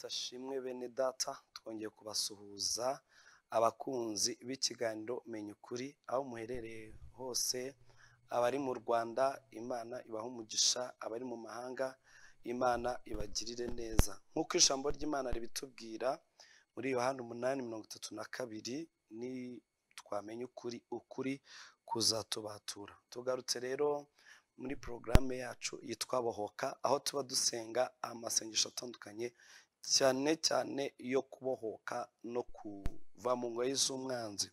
ashimwe bene data twongeye kubasuhuza abakunzi b'ikiganiro menya ukuri aho muherereye hose abari mu rwanda imana ibaha umugisha abari mu mahanga imana ibagirire neza nk'uko ijambo ry'imana ribitubwira muri yohani umunani mirongo itatu na kabiri ni twamenya ukuri ukuri kuzatubatura tugarutse rero muri porogaramu yacu yitwa bohoka aho tuba dusenga amasengesho atandukanye cyane cyane yo kubohoka no kuva mu ngoyi z'umwanzi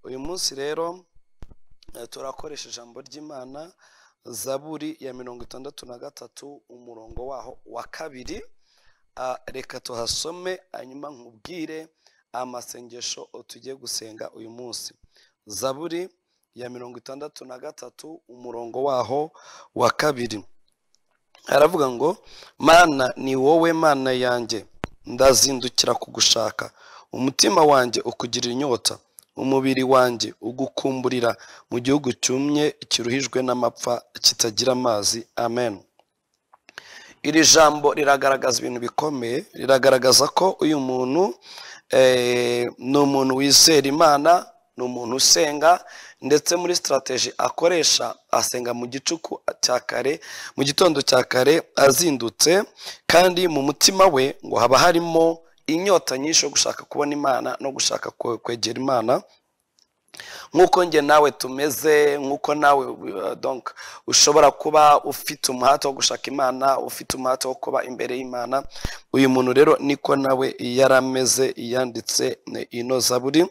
uyu munsi rero eh, turakoresha ijambo ry'imana zaburi ya mirongo itandatu na gatatu umurongo waho wa kabiri Ah, reka tuhasome hanyuma nkubwire amasengesho tugiye gusenga uyu munsi zaburi ya mirongo itandatu na gatatu umurongo waho wa kabiri aravuga ngo mana ni wowe mana yanjye ndazindukira kugushaka umutima wanjye ukugirira inyota umubiri wanjye ugukumburira mu gihugu cyumye kiruhijwe n'amapfa kitagira amazi amen iri jambo riragaragaza ibintu bikomeye riragaragaza ko uyu muntu eh, ni umuntu wizera imana ni umuntu usenga ndetse muri sitarateji akoresha asenga mu gicuku cya kare mu gitondo cya kare azindutse kandi mu mutima we ngo haba harimo inyota nyinshi yo gushaka kubona imana no gushaka kwe- kwegera imana nk'uko njye nawe tumeze nk'uko nawe uh, donc ushobora kuba ufite umuhate wo gushaka imana ufite umuhate wo kuba imbere y'imana uyu muntu rero niko nawe yarameze yanditse eh, ino zaburi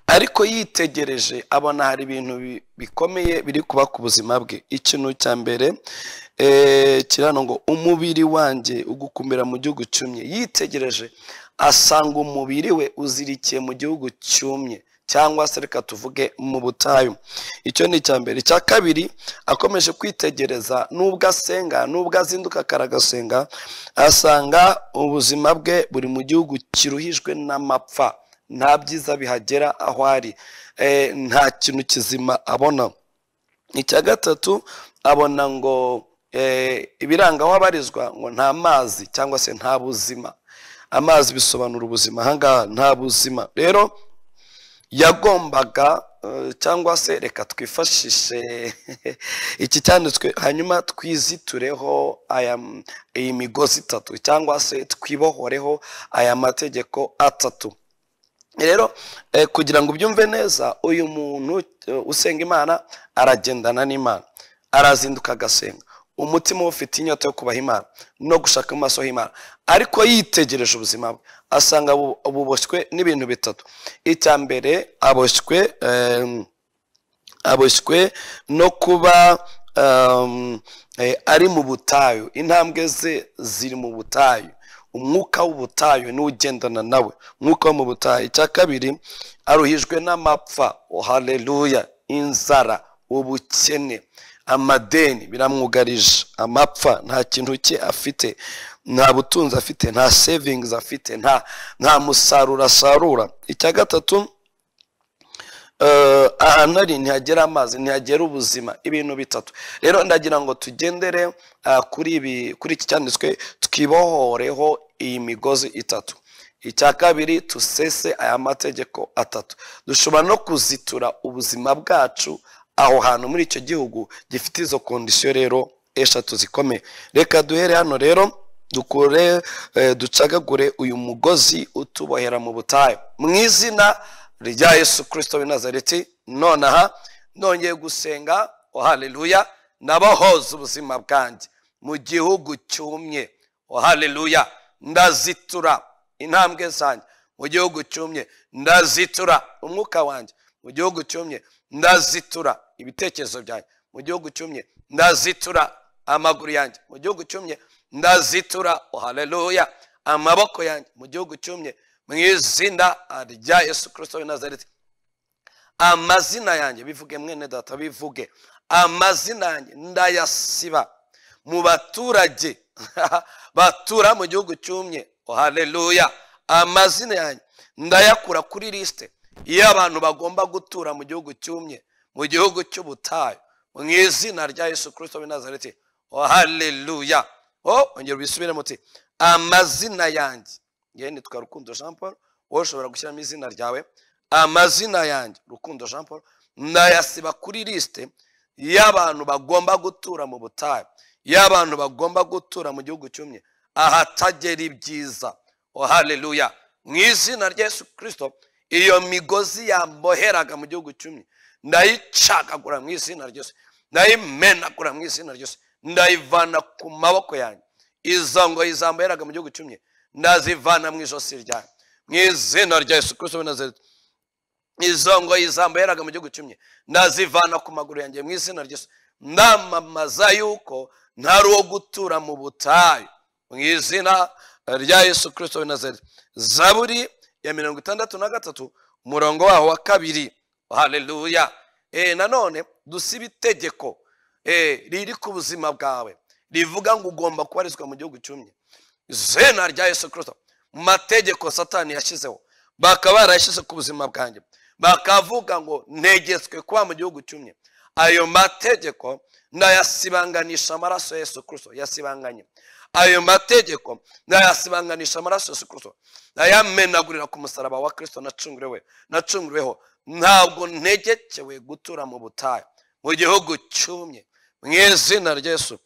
ariko yitegereje abona hari ibintu bi- bikomeye biri kuba ku buzima bwe ikintu cya mbere eh, kirano ngo umubiri wanjye ugukumira mu gihugu cyumye yitegereje asanga umubiri we uzirikiye mu gihugu cyumye cyangwa se reka tuvuge mu butayu icyo ni icya mbere icya kabiri akomeje kwitegereza n'ubwo asenga n'ubwo azinduka kare agasenga asanga ubuzima bwe buri mu gihugu kiruhijwe n'amapfa nta byiza bihagera aho ari Eh, nta kintu kizima abona icya gatatu abona ngo eh, ibiranga aho abarizwa ngo nta mazi cyangwa se nta buzima amazi bisobanura ubuzima ahangaha nta buzima rero yagombaga eh, cyangwa se reka twifashishe iki cyanditswe hanyuma twizitureho aya iyi migozi itatu cyangwa se twibohoreho aya mategeko atatu rero eh, kugira ngo ubyumve neza uyu muntu eh, usenga imana aragendana n'imana arazinduka agasenga umutima we ufite inyota yo kubaha imana no gushaka mu maso h'imana ariko yitegereje ubuzima bwe asanga bu- buboshywe n'ibintu bitatu icya mbere aboshywe em, aboshywe no kuba um, eh, ari mu butayu intambwe ze ziri mu butayu umwuka w'ubutayu niwo ugendana nawe umwuka wo mu butayu icya kabiri aruhijwe n'amapfa oh, haleluya inzara ubukene amadeni biramwugarije amapfa nta kintu cye afite nta butunzi afite nta savings afite nta nta musaruro asarura icya gatatu eh, ahantu ari ntihagera amazi ntihagera ubuzima ibintu bitatu rero ndagira ngo tugendere ah, kuri ibi kuri iki cyanditswe twibohoreho iyi migozi itatu icya kabiri dusese aya mategeko atatu dushobora no kuzitura ubuzima bwacu aho hantu muri icyo gihugu gifite izo kondisiyo rero eshatu zikomeye reka duhere hano rero dukure eh, ducagagure uyu mugozi utubohera mu butayu mu izina rya yesu kirisito w'i nazareti nonaha nongeye gusenga o haleluya nabahoza ubuzima bwanjye mu gihugu cyumye o haleluya ndazitura intambwe zanjye mu gihugu cyumye ndazitura umwuka wanjye mu gihugu cyumye ndazitura ibitekerezo byanjye mu gihugu cyumye ndazitura amaguru yanjye mu gihugu cyumye ndazitura o haleluya amaboko yanjye mu gihugu cyumye mu izina rya yesu kirisito w'i nazareti amazina yanjye bivuge mwene data bivuge amazina yanjye ndayasiba mu baturage batura mu gihugu cyumye oh, haleluya amazina yanjye ndayakura kuri lisite y'abantu bagomba gutura mu gihugu cyumye mu gihugu cy'ubutayu mu izina rya yesu kirisito w'i nazareti oh, haleluya oh, ongera ubisubire muti amazina yanjye yewe nitwa rukundo jean paul wowe ushobora gushyiramo izina ryawe amazina yanjye rukundo jean paul nayasiba kuri lisite y'abantu bagomba gutura mu butayu y'abantu bagomba gutura mu gihugu cyumye ahatagera ibyiza oh haleluya mu izina rya yesu kirisito iyo migozi yamboheraga mu gihugu cyumye ndayicagagura mu izina ryose ndayimenagura mu izina ryose ndayivana ku maboko yanjye izo ngo izamboheraga mu gihugu cyumye ndazivana mu ijosi ryanjye mu izina rya yesu kirisito w'i Nazareti izo ngo izamba yaraga mu gihugu cyumye ndazivana ku maguru yanjye mu izina ryose ndamamaza yuko ntari uwo gutura mu butayu mu izina rya yesu kirisito w'i Nazareti zaburi ya mirongo itandatu na gatatu umurongo waho wa kabiri haleluya e, nanone dusiba itegeko e, riri ku buzima bwawe rivuga ngo ugomba kubarizwa mu gihugu cyumye izina rya yesu kirisito mu mategeko satani yashyizeho bakaba barayashyize ku buzima bwanjye bakavuga ngo ntegetswe kuba mu gihugu cyumye ayo mategeko ndayasibanganisha amaraso ya yesu kirisito yasibanganye ayo mategeko ndayasibanganisha amaraso ya yesu kirisito ndayamenagurira ku musaraba wa kirisito nacunguriwe nacunguriweho ntabwo ntegekewe gutura mu butayu mu gihugu cyumye mu izina rya yesu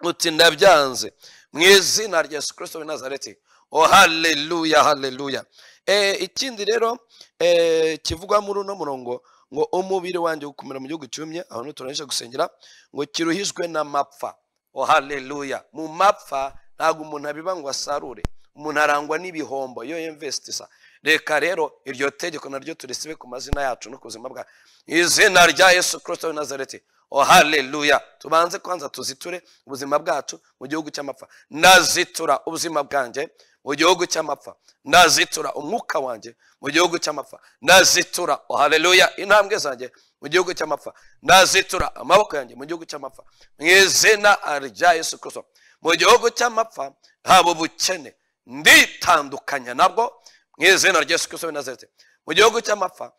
uti ndabyanze mu izina rya yesu kirisito w'i Nazareti oh haleluya haleluya Eh, ikindi rero eh, kivugwa muri uno murongo ngo umubiri wanjye gukomera mu gihugu cyumye abantu turangije gusengera ngo kiruhijwe n'amapfa oh haleluya mu mapfa ntabwo umuntu abiba ngo asarure umuntu arangwa n'ibihombo yo investisisa reka rero iryo tegeko naryo turisibe ku mazina yacu no ku buzima bwa izina rya yesu kirisito w'i nazareti oh haleluya tubanze kwanza tuziture ubuzima bwacu mu gihugu cy'amapfa ndazitura ubuzima bwanjye mu gihugu cy'amapfa ndazitura umwuka wanjye mu gihugu cy'amapfa ndazitura oh haleluya intambwe zanjye mu gihugu cy'amapfa ndazitura amaboko yanjye mu gihugu cy'amapfa mu izina rya yesu kirisito mu gihugu cy'amapfa haba ubukene nditandukanya nabwo mu izina rya yesu kirisito w'i Nazareti. mu gihugu cy'amapfa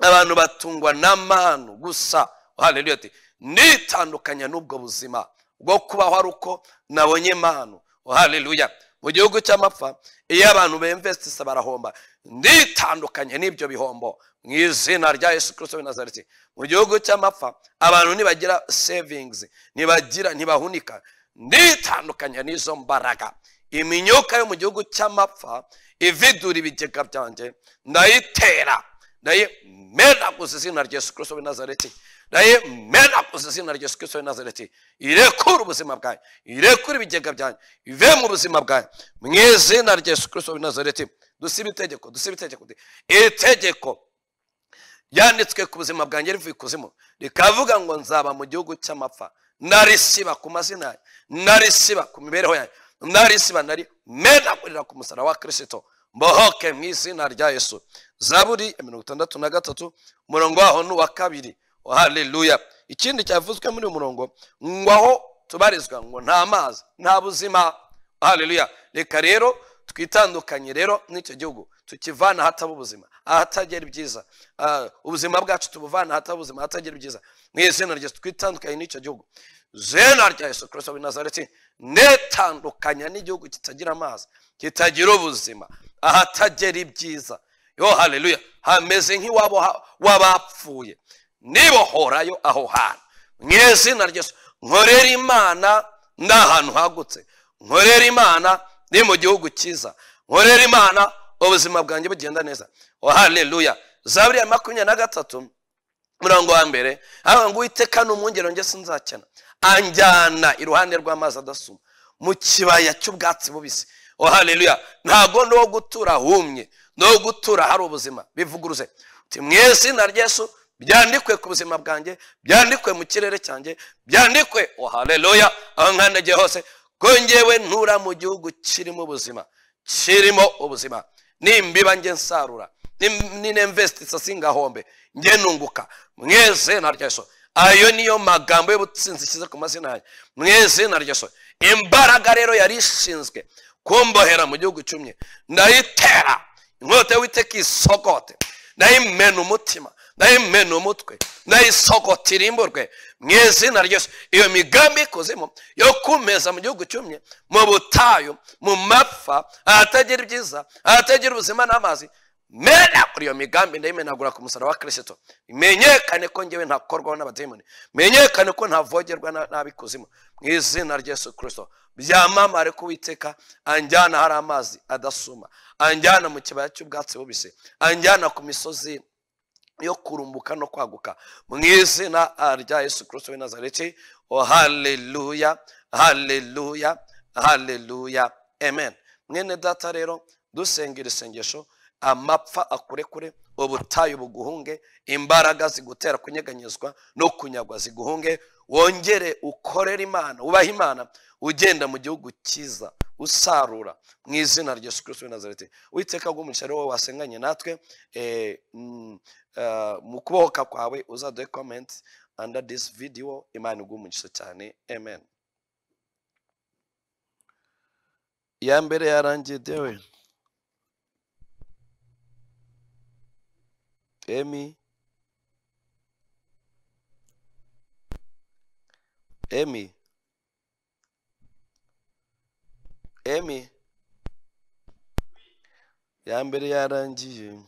abantu batungwa n'amanu gusa oh haleluya ati nditandukanya n'ubwo buzima bwo kubaho ari uko nabonye manu oh haleluya mu gihugu cy'amapfa iyo abantu bemvesitisa barahomba nditandukanye n'ibyo bihombo mu izina rya yesu kirisito w'i Nazareti. mu gihugu cy'amapfa abantu ntibagira sevingizi ntibagira ntibahunika nditandukanye n'izo mbaraga imyuka yo mu gihugu cy'amapfa ividura ibigega byanjye ndayitera ndayimenaguza izina rya yesu kirisito w'i Nazareti. ndayimenaguza izina rya yesu kirisito w'i Nazareti. irekura ubuzima bwanyu irekura ibigega byanyu ive mu buzima bwanyu mu izina rya yesu kirisito w'i Nazareti. dusibe itegeko dusibe itegeko itegeko ryanditswe ku buzima bwanjye rivuye ikuzimu rikavuga ngo nzaba mu gihugu cy'amapfa narisiba ku mazina yanyu narisiba ku mibereho yanyu narisiba narimenagurira ku musaraba wa kirisito mbohoke mu izina rya yesu zaburi ya mirongo itandatu na gatatu umurongo waho ni uwa kabiri Oh, haleluya ikindi cyavuzwe muri uyu murongo ngo aho tubarizwa ngo nta mazi nta buzima Oh, haleluya reka rero twitandukanye rero n'icyo gihugu tukivana ahataba ubuzima ahatagera ibyiza Ah, ubuzima bwacu tubuvana ahataba ubuzima ahatagera ibyiza mu izina rya Yesu, twitandukanye n'icyo gihugu zena rya yesu kirisito w'i nazareti netandukanya n'igihugu kitagira amazi kitagira ubuzima ahatagera ibyiza yo haleluya hameze nk'iwabo ha- w'abapfuye nibohorayo aho hantu mu izina rya Yesu, nkorera imana ni ahantu hagutse nkorera imana ni mu gihugu cyiza nkorera imana ubuzima bwanjye bugenda neza oh haleluya zaburi ya makumyabiri na gatatu murongo wa mbere haba ngo uwiteka ni umwungero njye sinzakena anjyana iruhande rw'amazi adasuma mu kibaya cy'ubwatsi bubisi oh haleluya ntago ni uwo gutura humye ni uwo gutura hari ubuzima bivuguruze uti mu izina rya Yesu byandikwe ku buzima bwanjye byandikwe mu kirere cyanjye byandikwe oh haleluya aho nkandagiye hose ko ngewe ntura mu gihugu kirimo ubuzima kirimo ubuzima nimbiba njye nsarura ninvestisisa singahombe njye nunguka mu izina rya Yesu ayo niyo magambo y'ubutsinzi ishyize ku mazina yanjye mu izina rya Yesu imbaraga rero yari ishinzwe kumbohera mu gihugu cyumye ndayitera inkota y'uwiteka isogote ndayimena umutima nayo imena umutwe nayo isogotira imburwe mu izina ryose iyo migambi y'ikuzimu yo kumeza mu gihugu cyumye mu butayu mu mapfa ahatagira ibyiza ahatagira ubuzima n'amazi mena kuri iyo migambi ndayimenagura ku musaraba wa kirisito menyekane ko ngewe ntakorwaho n'abadayimoni menyekane ko ntavogerwa na- n'ab'ikuzimu mu izina rya yesu kirisito byamamare ko uwiteka anjyana hari amazi adasuma anjyana mu kibaya cy'ubwatsi bubisi anjyana ku misozi yo kurumbuka no kwaguka mu izina ah, rya yesu kirisito w'i nazareti o haleluya haleluya haleluya amen mwene data rero dusengera isengesho amapfa akurekure ubutayu buguhunge imbaraga zigutera kunyeganyezwa no kunyagwa ziguhunge wongere ukorere imana ubahe imana ugenda mu gihugu cyiza usarura mu izina rya yesu kirisito w'i nazareti witeka rw'umugisha rero wowe wasenganye natwe eh, mm, eh, mu kubohoka kwawe uzaduhe komenti under this video imana iguhe umugisha cyane amen iya mbere yarangiye dewe emi emi emi iya mbere yarangiye